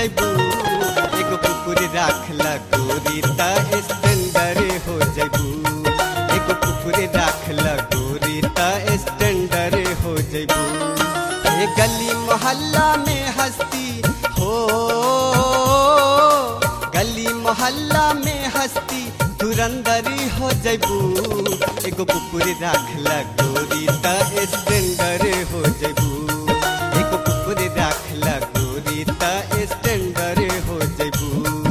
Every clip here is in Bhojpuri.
जैबू एगो कुकुर राखला गोरी त स्टैंडर हो जैबू एगो कुकुर राखला गोरी त स्टैंडर हो जैबू ए गली मोहल्ला में हस्ती हो गली मोहल्ला में हस्ती धुरंदरी हो जैबू एगो कुकुर राखला गोरी त स्टैंडर हो जैबू एगो कुकुर राखला गोरी त स्टैंडर हो जैबू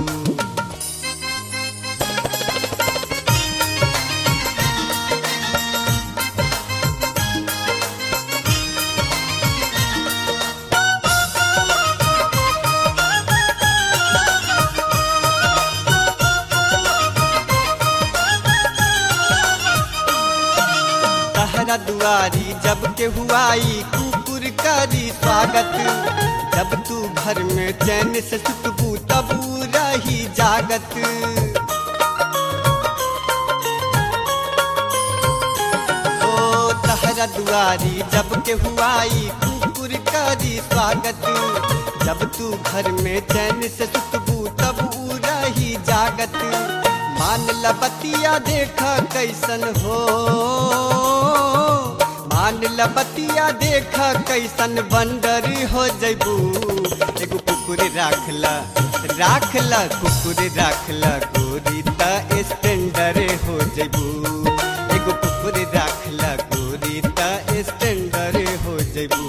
तहरा दुआरी जब के हुआई कुकुर करी स्वागत जब तू घर में चैन से सुतबू तब ऊ रही जागत ओ तहरा दुआरी जब के हुआई कुकुर करी स्वागत जब तू घर में चैन से सुतबू तब ऊ रही जागत मान लबतिया देखा कैसन हो मान लबतिया देखा कैसन बंदर हो जैबू एगो कुकुर राखला राखला कुकुर राखला गोरी त स्टैंडर हो जैबू एगो कुकुर राखला गोरी त स्टैंडर हो जैबू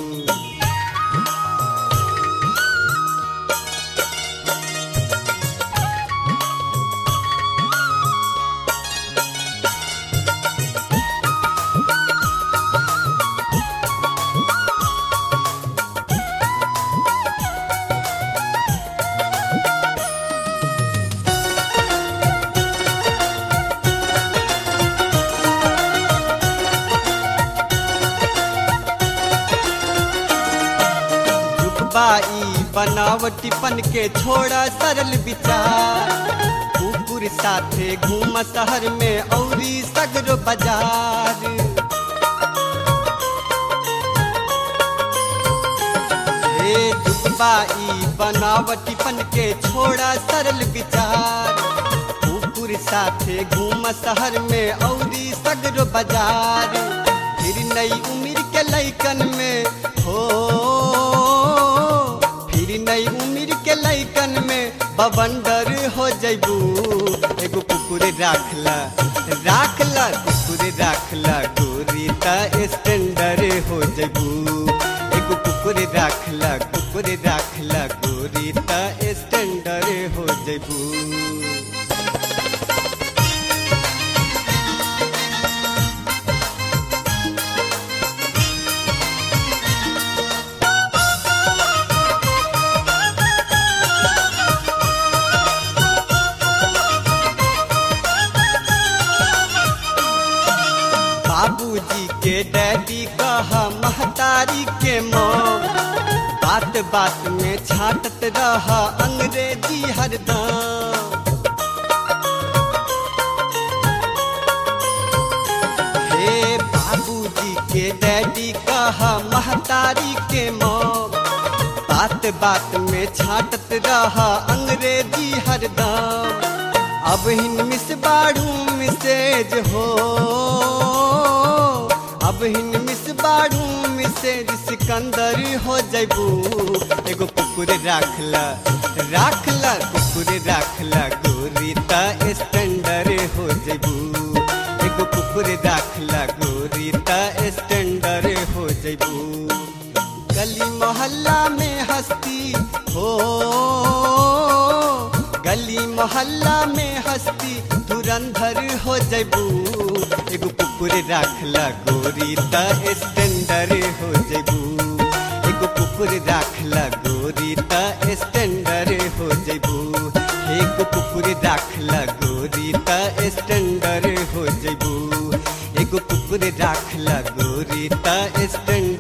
रुकबाई बनावटीपन के छोड़ा सरल विचार कुकुर साथे घूम शहर में औरी सगरो बाजार हे दुबई बनावटीपन के छोड़ा सरल विचार कुकुर साथे घूम शहर में औरी सगरो बाजार फिर नई उम्र के लैकन में हो फिर नई उम्र के लैकन में बवंडर हो जैबू एगो कुकुर राखला राखला कुकुर राखला गोरी त स्टैंडर हो जैबू एगो कुकुर राखला कुकुर राखला गोरी त स्टैंडर हो जैबू बाबूजी के डैडी कहा महतारी के मौम बात बात में छाटत रहा अंग्रेजी हरदम हे बाबूजी के डैडी कहा महतारी के मौम बात बात में छाटत रहा अंग्रेजी हरदम अब हिन मिस बाड़ू मिसेज हो अब हिन मिस बाड़ू मिसेज सिकंदर हो जैबू एगो कुकुर राखला राखला कुकुर राखला गोरी त स्टैंडर हो जैबू एगो कुकुर राखला गोरी त स्टैंडर हो जैबू गली मोहल्ला में हस्ती हो गली मोहल्ला में हस्ती धुरंधर हो जैबू एगो कुकुर राखला गोरी त स्टैंडर हो जैबू एगो कुकुर राखला गोरी त स्टैंडर हो जैबू एगो कुकुर राखला गोरी त स्टैंडर हो जैबू एगो कुकुर राखला गोरी त स्टैंडर